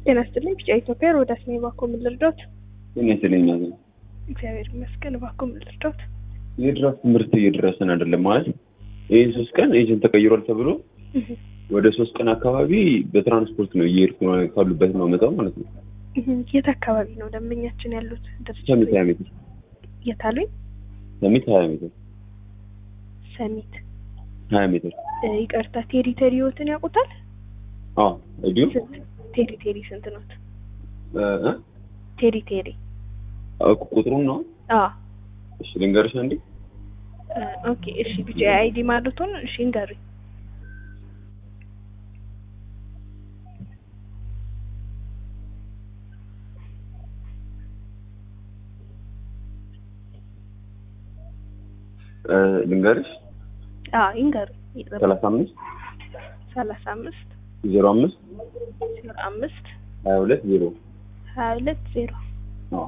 ጤና ይስጥልኝ። ቢጫ ኢትዮጵያ ሮዳስ ነኝ። እባክዎ ምን ልርዳዎት? ጤና ይስጥልኝ። ማዘን እግዚአብሔር ይመስገን። እባክዎ ምን ልርዳዎት? የድራፍት ምርት እየደረሰን አይደለም ማለት ይህ ሶስት ቀን ኤጀንት ተቀይሯል ተብሎ ወደ ሶስት ቀን አካባቢ በትራንስፖርት ነው እየሄድኩ ነው ካሉበት ነው መጣው ማለት ነው። የት አካባቢ ነው ደንበኛችን ያሉት? ሰሚት ሀያ ሜትር የት አሉኝ? ሰሚት ሀያ ሜትር ሰሚት ሀያ ሜትር እ፣ ይቅርታ ቴሪተሪዎትን ያውቁታል? አዎ እንዲሁ ስንት ቴሪቴሪ ስንት ኖት? እ እ ቴሪቴሪ አዎ፣ ቁጥሩን ነው አ እሺ ልንገርሽ አንዴ ኦኬ እሺ። ቢጫ አይዲ ማለቱን እሺ እንገሩኝ። እ ልንገርሽ አ ይንገሩኝ። ሰላሳ አምስት ሰላሳ አምስት ዜሮ አምስት ዜሮ አምስት ሀያ ሁለት ዜሮ ሀያ ሁለት ዜሮ አዎ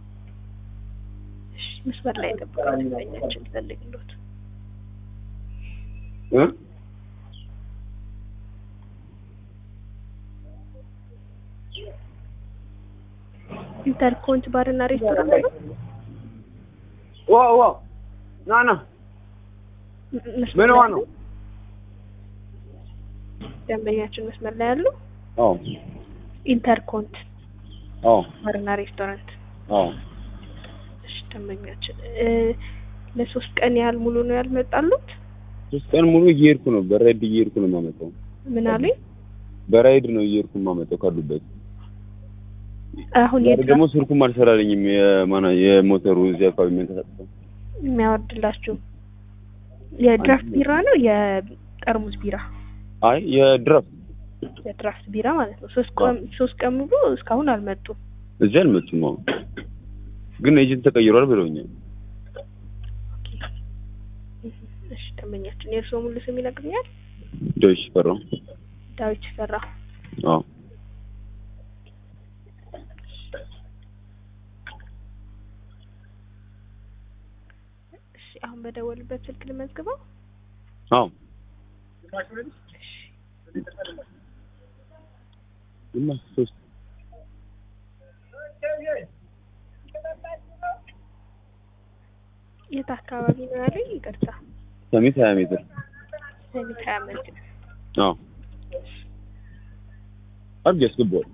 እሺ። መስመር ላይ ጠብቀው ደንበኛችን ፈልግሎት እ ኢንተርኮንት ባርና ሬስቶራንት ነው። ዋ ዋ ና ና መስመር ምን ላይ ዋ ያሉ? ነው ደንበኛችን መስመር ላይ ያሉ አዎ ኢንተርኮንት አዎ ባርና ሬስቶራንት አዎ እሺ ደንበኛችን እ ለሶስት ቀን ያህል ሙሉ ነው ያልመጣሉት? ሶስት ቀን ሙሉ እየሄድኩ ነው በራይድ እየሄድኩ ነው የማመጣው ምን አሉኝ? በራይድ ነው እየሄድኩ የማመጣው ካሉበት አሁን ዛሬ የድራፍት ደግሞ ስልኩም አልሰራልኝም የማና የሞተሩ እዚህ አካባቢ የሚንቀሳቀሰው የሚያወርድላችሁ የድራፍት ቢራ ነው የጠርሙስ ቢራ? አይ የድራፍት የድራፍት ቢራ ማለት ነው። ሶስት ቀን ሶስት ቀን ሙሉ እስካሁን አልመጡም። እዚህ አልመጡም አሁን ግን ኤጀንት ተቀይሯል ብለውኛል እሺ ደንበኛችን የእርስዎ ሙሉ ስም ይነግሩኛል? ዶይሽ ፈራው ዳዊት ፈራ። አዎ እሺ አሁን በደወልበት ስልክ ልመዝግበው። አዎ እና ሶስት የት አካባቢ ነው ያሉኝ? ይቅርታ ሰሚት ሀያ ሜትር ሰሚት ሀያ ሜትር። አዎ አድርጌ አስገባዋል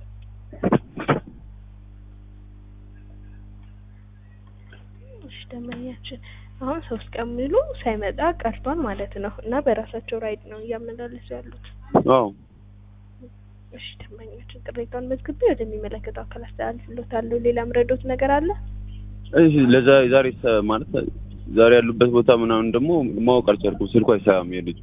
እሺ ደንበኛችን አሁን ሶስት ቀን ሙሉ ሳይመጣ ቀርቷል ማለት ነው እና በራሳቸው ራይድ ነው እያመላለሱ ያሉት። አዎ እሺ ደንበኛችን ቅሬታውን መዝግቤ ወደሚመለከተው አካል አስተላልፍልዎታለሁ። ሌላ ምረዶት ነገር አለ? እሺ ለዛ ዛሬ ሰ- ማለት ዛሬ ያሉበት ቦታ ምናምን ደግሞ ማወቅ አልቻልኩም ስልኩ አይሰራም የልጁ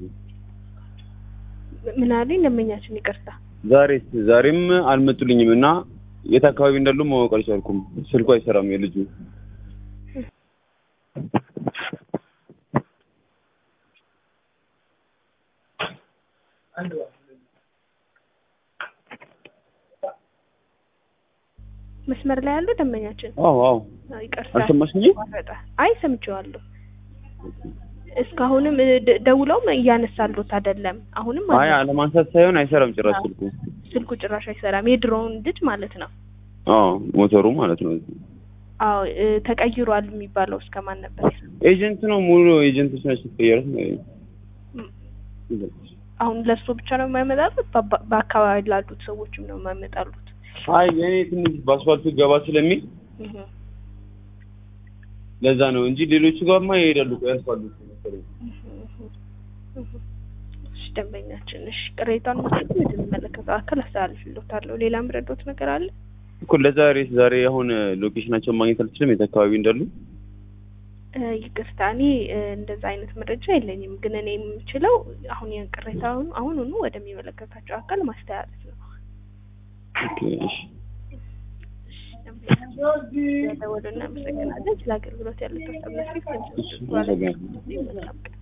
ምን አሉኝ? ደንበኛችን ይቅርታ ዛሬ ዛሬም አልመጡልኝም እና የት አካባቢ እንዳሉ ማወቅ አልቻልኩም ስልኩ አይሰራም የልጁ መስመር ላይ ያሉ ደንበኛችን አዎ አዎ አዎ፣ ይቅርታ አልሰማሽኝም ተቋረጠ። አይ ሰምቼዋለሁ። እስካሁንም እ፣ ደ- ደውለውም እያነሳሉት አይደለም። አሁንም አይ አለ። አለማንሳት ሳይሆን አይሰራም ጭራሽ ስልኩ ስልኩ ጭራሽ አይሰራም። የድሮውን ልጅ ማለት ነው። አዎ ሞተሩ ማለት ነው አዎ እ፣ ተቀይሯል የሚባለው እስከማን ነበር? ኤጀንት ነው ሙሉ ኤጀንቶች ናቸው ተቀየሩት እም፣ አሁን ለእሱ ብቻ ነው የማይመጣሉት? በባ- በአካባቢ ላሉት ሰዎችም ነው የማይመጣሉት? አይ እኔ ትንሽ በአስፋልቱ ገባ ስለሚል እህ፣ ለዛ ነው እንጂ ሌሎቹ ጋርማ ይሄዳሉ ያስፋልቱ መሰለኝ እህ፣ እህ። እሺ ደንበኛችን፣ እሺ ቅሬታውን መስጠት ወደሚመለከተው አካል አስተላልፍልዎታለሁ። ሌላ ምረዶት ነገር አለ? እኮ ለዛሬ ዛሬ አሁን ሎኬሽናቸውን ማግኘት አልችልም የት አካባቢ እንዳሉ እ፣ ይቅርታ እኔ እ፣ እንደዛ አይነት መረጃ የለኝም። ግን እኔ የምችለው አሁን ያን ቅሬታውን አሁኑኑ ወደሚመለከታቸው አካል ማስተላለፍ ነው። ኦኬ እሺ ደወሉ እናመሰግናለን። ስለ አገልግሎት ያሉት ሀሳብ እሺ አመሰግናለሁ መልካም ቀን